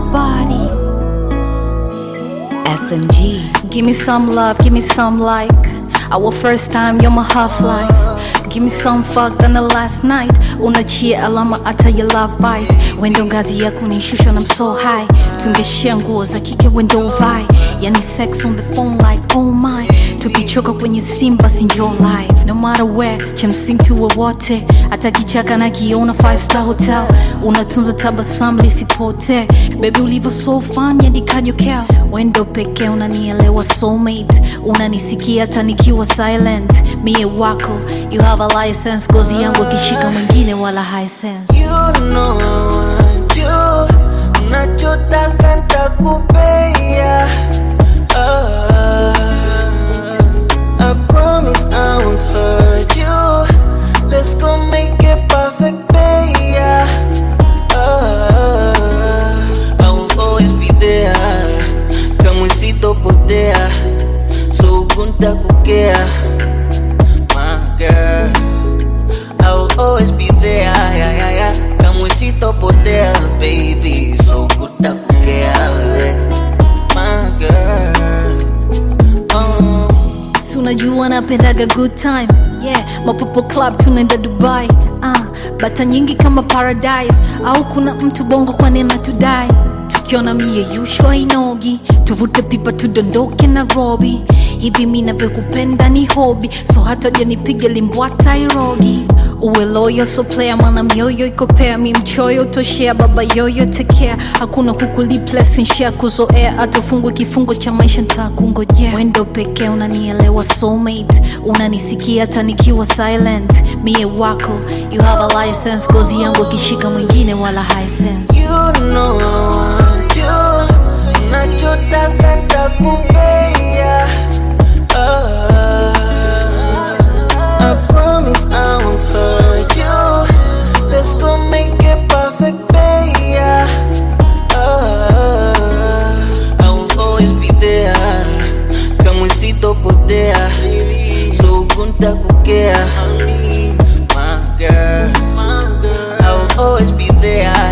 body. SMG. Give me some love, give me some like our first time, you're my half life. Give me some fuck than the last night. Unachia alama hata ya love bite. Wendo ngazi ya kunishusha na I'm so high. Tungeshare nguo za kike wendo uvae. Yani sex on the phone like oh my. Tukichoka kwenye simu basi njoo live. No matter where, cha msingi tuwe wote. Hata kichaka na kiona five star hotel. Unatunza tabasamu lisipotee. Baby ulivyo so fun hadi kajokea. Wendo pekee unanielewa soulmate. Unanisikia hata nikiwa silent. Mie wako, you have a license. Gozi yangu akishika mwingine wala high sense. You know I want you, unachotaka ntakupea. Ah, I promise I won't hurt you. Let's go make it perfect, baby. Ah, I will always be there. Kama sitopotea, so kuntakukea, my girl. I will always be there, yeah, yeah, yeah. Kama sitopotea, baby, so kutakukea, wewe, my girl. Oh. Si unajua napendaga good times yeah mapopo club tunaenda dubai ah, bata nyingi kama paradise au kuna mtu bongo kwani anatudai tukiona mie yushwa inogi tuvute pipa tudondoke nairobi hivi mi navyokupenda ni hobi so hata janipiga limbwata irogi uwe loyo so player mana mioyo ikopea mi mchoyo utoshea baba yoyo tekea hakuna kukuliplesnshea kuzoea atofungwe kifungo cha maisha ntakungojea wendo pekee unanielewa soulmate unanisikia hata nikiwa silent mie wako you have a license gozi yangu akishika mwingine wala high sense You know I want you, unachotaka ntakupea. Ah, I promise I won't hurt you. Let's go make it perfect, baby. Ah, I will always be there. Kama sitopotea, so kuntakukea, my girl. I will always be there.